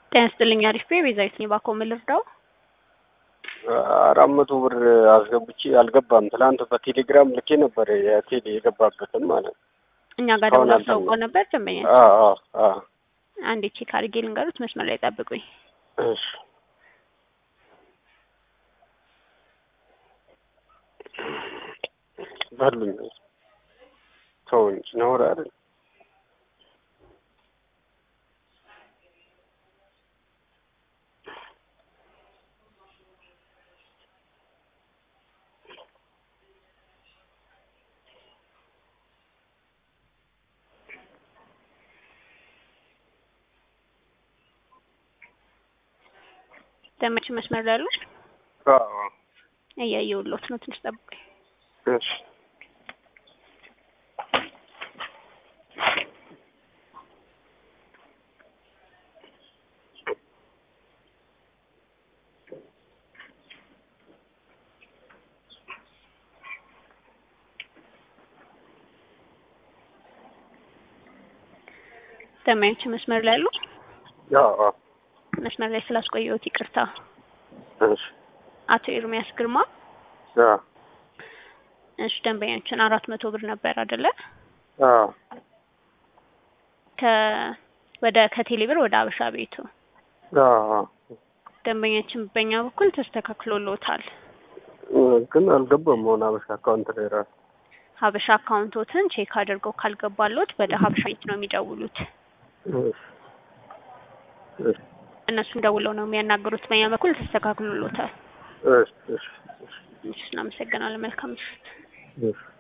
ጤና ይስጥልኝ አሪፍ ቤ ቤዛዊት ነኝ። ባኮ ምን ልርዳው? አራት መቶ ብር አስገብቼ አልገባም። ትላንት በቴሌግራም ልኬ ነበር የቴሌ የገባበትን ማለት ነው። እኛ ጋር አሁን ደውላ አልተኛ- አስታውቀው ነበር ደንበኛ። አዎ አዎ አዎ። አንዴ ቼክ አድርጌ ልንገሩት፣ መስመር ላይ ጠብቁኝ። እሺ በሉኝ ተው እንጂ ነውር አይደል? ደንበኞች መስመር ላይ አሉ? አዎ እያየሁልዎት ነው፣ ትንሽ ጠብቁኝ። እሺ ደንበኞች መስመር ላይ አሉ? አዎ አዎ። መስመር ላይ ስላስቆየሁት ይቅርታ። እሺ አቶ ኤርሚያስ ግርማ አዎ እሺ፣ ደንበኛችን አራት መቶ ብር ነበር አይደለ? አዎ ከ ወደ ከቴሌ ብር ወደ አበሻ ቤቱ አዎ ደንበኛችን በእኛ በኩል ተስተካክሎልዎታል። ግን አልገባም። አሁን አበሻ አካውንት ላይ ራሱ ሀበሻ አካውንቶትን ቼክ አድርገው ካልገባሎት ወደ ሀበሻ ቤት ነው የሚደውሉት። እሺ እሺ እነሱን ደውለው ነው የሚያናገሩት። በእኛ በኩል ተስተካክሎልዎታል። እሺ እሺ እሺ፣ እናመሰግናለን። መልካም ምሽት። እሺ